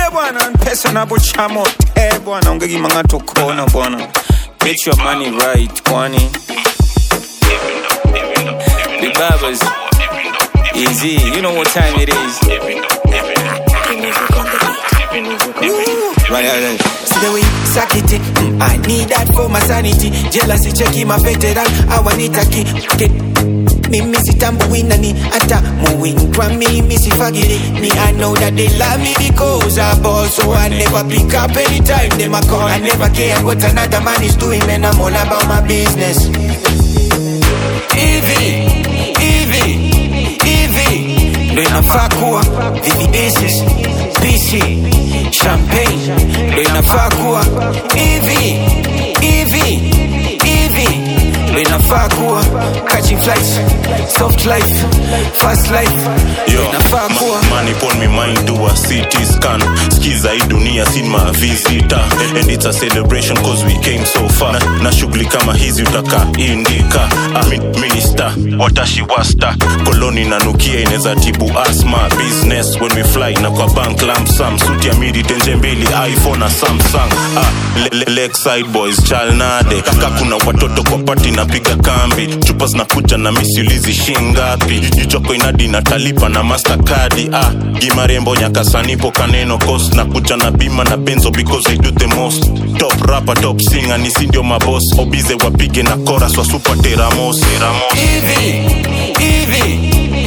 bwana pesa napochamo te bwana ungekimanga tokona bwana get your money right kwani the barbers easy you know what time it is right, right, right. See the way you suck it, mm, I need that for my sanity. Jealousy checking my veteran, I want it again. Get mimi sitambui nani hata muwin kwa mimi sifagiri me I know that they love me because I ball so I never pick up anytime they my call I never care what another man is doing man I'm all about my business Hivi, hivi, hivi ndo inafaa kuwa VVS's, PC, champagne ndo inafaa kuwa hivi, hivi, hivi ndo inafaa kuwa catching flights, soft life, fast life ndo Yo, inafaa kuwa ma- money upon me mind do a CT scan skiza hii dunia sin ma visita and it's a celebration cause we came so far na, na shughuli kama hizi utaka indika ah, mi- minister watashi wasta koloni nanukia inaweza tibu asma business when we fly na kwa bank lamp sam suti ya midi tenje mbili iphone na samsung ah, le, le, lakeside boys chalnade kaka kuna watoto kwa pati napiga kambi chupa zinakuja na misiulizi shingapi jichoko inadi natalipa na mastercard ah, gimarembo nyakasanipo kaneno cost na kuja na bima na benzo because I do the most top rapper top singer nisi ndio mabos obize wapige na chorus wa super teramos teramos hivi hivi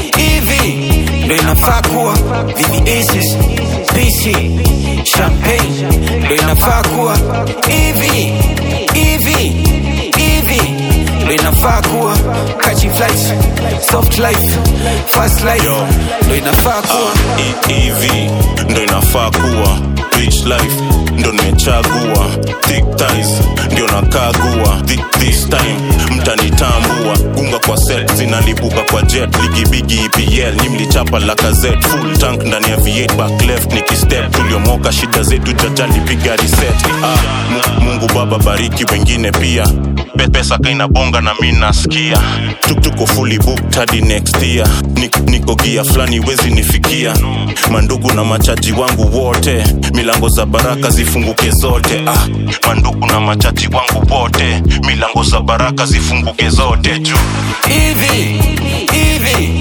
hivi ndo inafaa kuwa VVS's, PC, champagne ndo inafaa kuwa hivi hivi hivi ndo inafaa kuwa catching flights, soft life, fast life Yo. ndo inafaa kuwa E- EV ndo inafaa kuwa rich life ndo nimechagua thick ties ndio nakagua Thi- this time mtanitambua gunga kwa set zinalipuka kwa jet ligibigi EPL ni mlichapa lakazet full tank ndani ya V8 back left nikistep tuliomoka shida zetu jajali piga reset ah, Mu- Mungu baba bariki wengine pia Pe- pesa kaina bonga na mi nasikia Tuk- tuko fully booked hadi next year Nik- niko gia fulani wezi nifikia mandugu na machaji wangu wote milango za baraka zifunguke zote ah, mandugu na machaji wangu wote milango za baraka zifunguke zote juu hivi hivi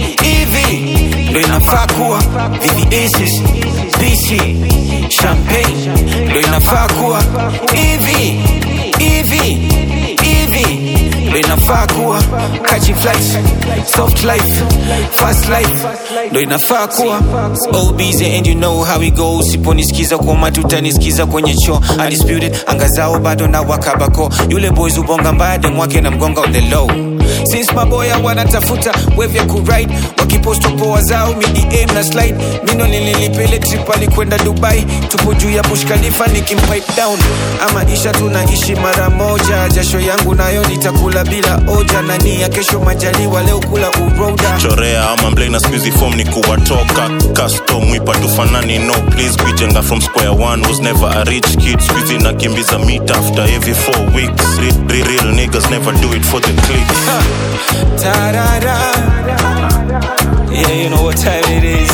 hivi ndo inafaa kuwa VVS's, PC, champagne ndo inafaa kuwa hivi hivi hivi ndo inafaa kuwa catching flights, soft life, fast life ndo inafaa kuwa OBZ and you know how it goes siponisikiza kwa matuta nisikiza kwenye cho undisputed anga zao bado na wakabako yule boys ubonga mbade mwake na mgonga on the low since maboya wanatafuta wave ya kuride wakiposto poa zao midi aim na slide mino nililipele trip alikwenda dubai tupo juu ya bush khalifa nikimpipe down ama isha tunaishi mara moja jasho yangu nayo nitakula bila oja na nia kesho majaliwa leo kula uroda chorea ama mblei na squeezy form ni kuwatoka custom wipa tufanani no please kuijenga from square one was never a rich kid squeezy nakimbiza meet after every four weeks real, real, real niggas never do it for the clicks Ta-da-da. Yeah, you know what time it is.